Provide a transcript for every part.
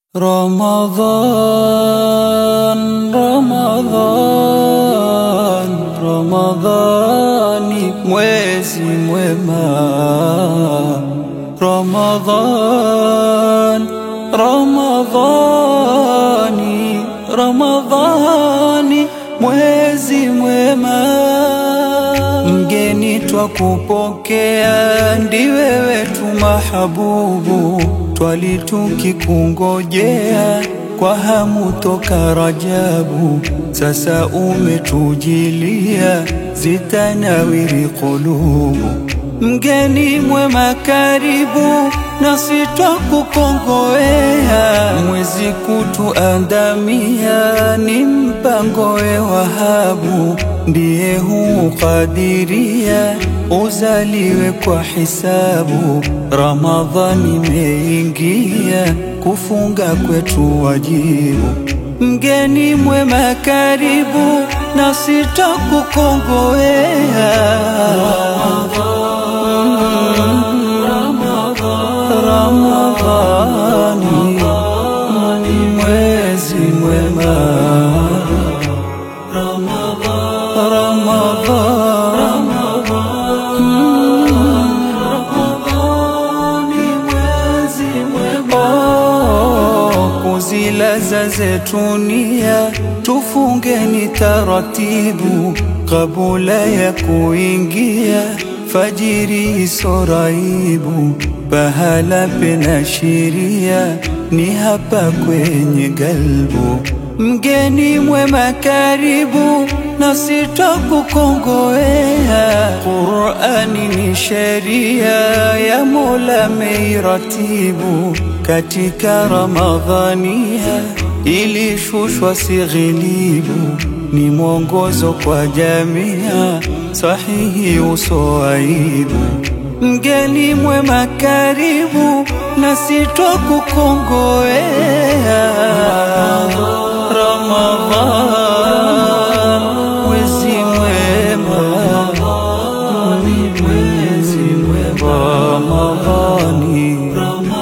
Ramadhan, Ramadhan, Ramadhani mwezi mwema. Ramadhan, Ramadhani, Ramadhani mwezi mwema. Mgeni twakupokea, ndiwe wetu mahabubu, twali tukikungojea kwa hamu toka Rajabu. Sasa umetujilia, zitanawiri kulubu. Mgeni mwema karibu, nasi twakukongowea. Mwezi kutuandamia, ni mpango we Wahabu, ndiye huukadiria uzaliwe kwa hisabu. Ramadhani imeingia, kufunga kwetu wajibu. Mgeni mwema karibu, nasi twakukongowea. Ramadhani ni mwezi mwema. Kuzilaza zetu nia, tufungeni taratibu, kabula ya kuingia fajiri isoraibu. Pahala pena shiria, ni hapa kwenye galbu. Mgeni mwema karibu, nasi twakukongowea. Qur'ani ni sheria ya Mola meiratibu, katika Ramadhania ilishushwa sighilibu, ni mwongozo kwa jamia sahihi usoaibu. Mgeni mwema karibu, nasi twakukongowea. Ramadhan, mwezi mwema, ni mwezi mwema. Ramadhani,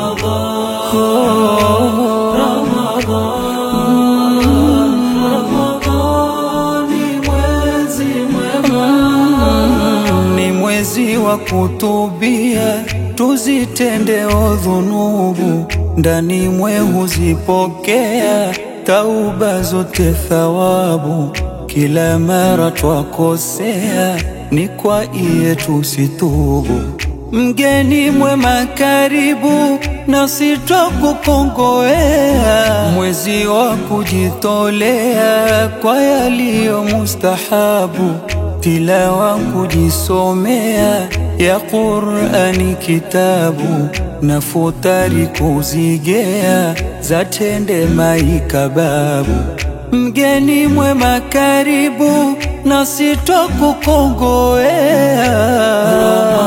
ni mwezi wa kutubia, tuzitendeo dhunubu, ndani mwe huzipokea tauba zote thawabu. Kila mara twakosea, ni kwa iye tusitubu. Mgeni mwema karibu, nasi twakukongowea. Mwezi wa kujitolea kwa yaliyo mustahabu, tilawa kujisomea ya Qur'ani kitabu, na futari kuzigea za tende maikababu. Mgeni mwema karibu, nasi twakukongowea.